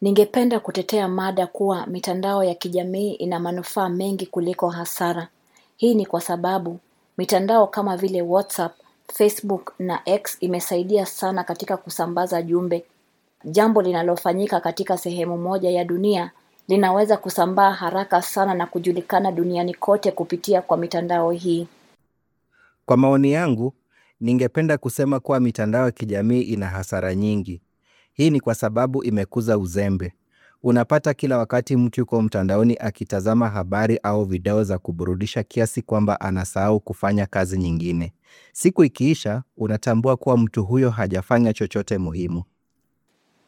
Ningependa kutetea mada kuwa mitandao ya kijamii ina manufaa mengi kuliko hasara. Hii ni kwa sababu mitandao kama vile WhatsApp, Facebook na X imesaidia sana katika kusambaza jumbe. Jambo linalofanyika katika sehemu moja ya dunia linaweza kusambaa haraka sana na kujulikana duniani kote kupitia kwa mitandao hii. Kwa maoni yangu, ningependa kusema kuwa mitandao ya kijamii ina hasara nyingi. Hii ni kwa sababu imekuza uzembe. Unapata kila wakati mtu yuko mtandaoni akitazama habari au video za kuburudisha kiasi kwamba anasahau kufanya kazi nyingine. Siku ikiisha, unatambua kuwa mtu huyo hajafanya chochote muhimu.